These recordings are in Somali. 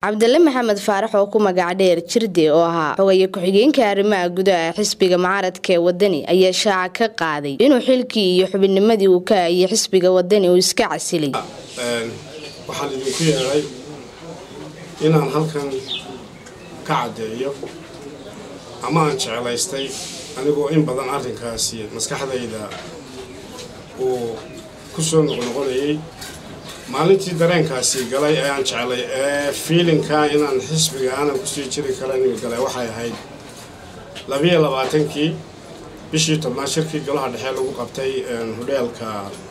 cabdile maxamed faarax oo ku magac dheer jirde oo ahaa xogaye ku-xigeenka arrimaha gudaha xisbiga mucaaradka ee wadani ayaa shaaca ka qaaday inuu xilkii iyo xubinnimadii uu ka hayay xisbiga wadani uu iska casilay waxaan idinku yeedhay inaan halkan ka caddeeyo ama aan jeclaystay anigoo in badan arrinkaasi maskaxdayda uu ku soo noqnoqonayay maalintii dareenkaasi galay ee aan jeclay ee fiilinkaa inaan xisbiga aanan kusii jiri karan galay waxay ahayd labiyo labaatankii bishii tobnaad shirkii golaha dhexe lagu qabtay hodheelka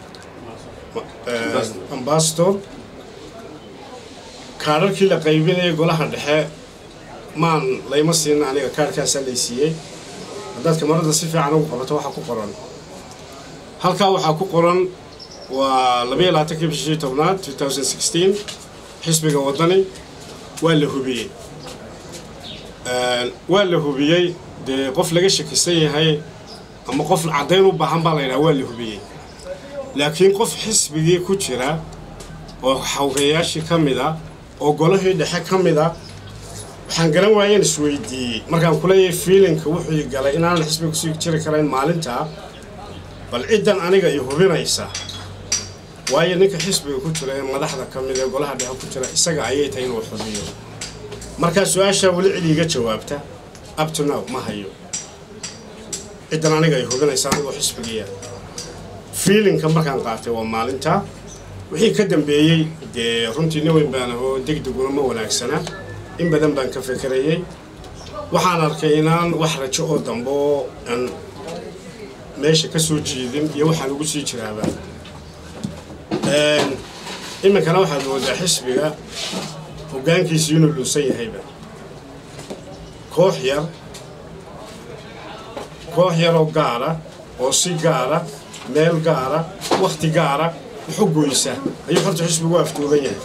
ambassador kaadharkii la qaybinayay golaha dhexe maan layma siina aniga kaadhkaasaa laysiiyey haddaad kamarada si fiican ugu qabato waxaa ku qoran halkaa waxaa ku qoran waa labayo labaatankii bishii tobnaad xisbiga wadani waa la hubiyey waa la hubiyey dee qof laga shakisan yahay ama qof caddayn u baahan baa la yidhaha waa la hubiyey laakiin qof xisbigii ku jira oo xawgayaashii ka mid a oo golahii dhexe ka mid a waxaan garan waayeen isweydiiyey markaan kuleeyahay fiilinka wuxuu galay inaanan xisbiga kusii jiri karayn maalintaa bal ciddan aniga i hubinaysa waayo ninka xisbiga ku jira ee madaxda ka mid ee golaha dhexe ku jira isaga ayay tahay inuu xubiyo markaa su-aashaa weli cid iiga jawaabta abtonow ma hayo ciddan aniga ay hubinaysa anigoo xisbigiya fiilinka markaan qaatay waa maalintaa wixii ka dambeeyey dee runtii nin weyn baan ahoo degdeguna ma wanaagsana in badan baan ka fekerayey waxaan arkay inaan wax rajo oo dambe oo aan meesha ka soo jiidin iyo waxaan ugu sii jiraaba iminkana waxaad moodaa xisbiga hoggaankiisi inuu luusan yahayba koox yar koox yaroo gaara oo si gaara meel gaara wakhti gaara wuxu goysa ayuu horta xisbigu afduuban yahay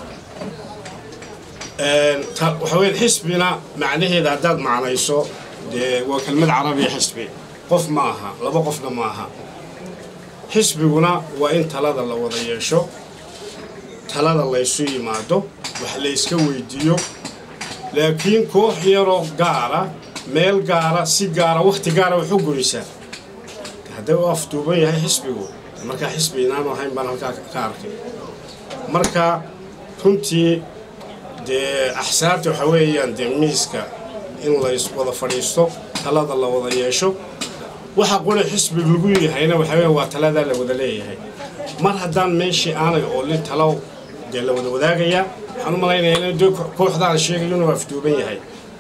waxa weya xisbina macnaheeda haddaad macnayso dee waa kelmad carabiya xisbi qof ma aha laba qofna ma aha xisbiguna waa in talada la wada yeesho talada laysu yimaado wax layska weydiiyo laakiin koox yaroo gaara meel gaara si gaara wakhti gaara waxu goysaa hadday u afduuban yahay xisbigu markaa xisbi inaanu ahayn baan halkaa ka arkay marka runtii dee axsaabta waxa weeyaan dee miiska in lays wada fadhiisto talada la wada yeesho waxa qole xisbi lagu yahayna waxa weya waa taladaa la wada leeyahay mar haddaan meeshii aanay oolin talow dee la wada wadaagayaa waxaan u malaynayaa in dee kooxdaan sheegayo inuu afduuban yahay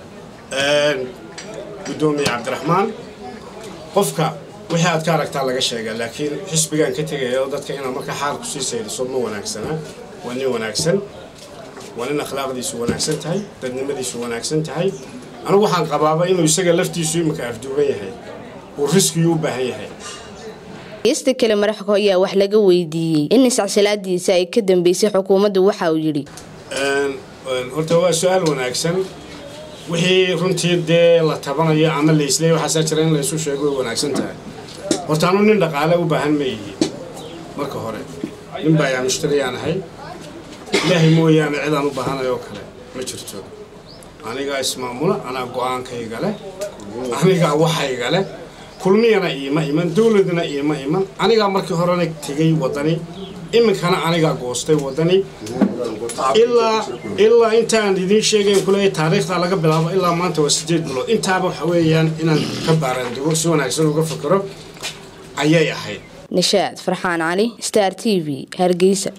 guddoomiye cabdiraxmaan qofka wixii aad ka aragtaa laga sheegaa laakiin xisbigaan ka tegaya oo dadka inaad markaa xaal kusii sayriso ma wanaagsana waa nin wanaagsan waa nin akhlaaqdiisu wanaagsan tahay dadnimadiisu wanaagsan tahay anigu waxaan qabaaba inuu isaga laftiisu iminka afduuban yahay uu riskiyuu u baahan yahay geysta kale madaxku ayaa wax laga weydiiyey in iscsilaadiisa ay ka dambeysay xukuumaddu waxa uu yidhi horta waa su-aal wanaagsan wixii runtii dee la tabanayo ama laisleey waxaasaa jira in laysu sheego way wanaagsan tahay horta anu nin dhaqaale u baahan ma yihi marka hore nin baayaa mushtariyaan ahay ilaahay mooyaane cidaan u baahanayoo kale ma jirto anigaa ismaamula anaa go-aankayga leh anigaa waxayga leh kulmiyana iima iman dowladna iima iman anigaa markii horena tegay waddani iminkana anigaa goostay waddani ilaa ilaa intaan idiin sheegayn kuleeya taariikhdaa laga bilaabo ilaa maanta waa siddeed bilood intaaba waxa weeyaan inaan ka baaraandugo si wanaagsan uga fikiro ayay ahayd nishaad farxaan cali star t v hargeysa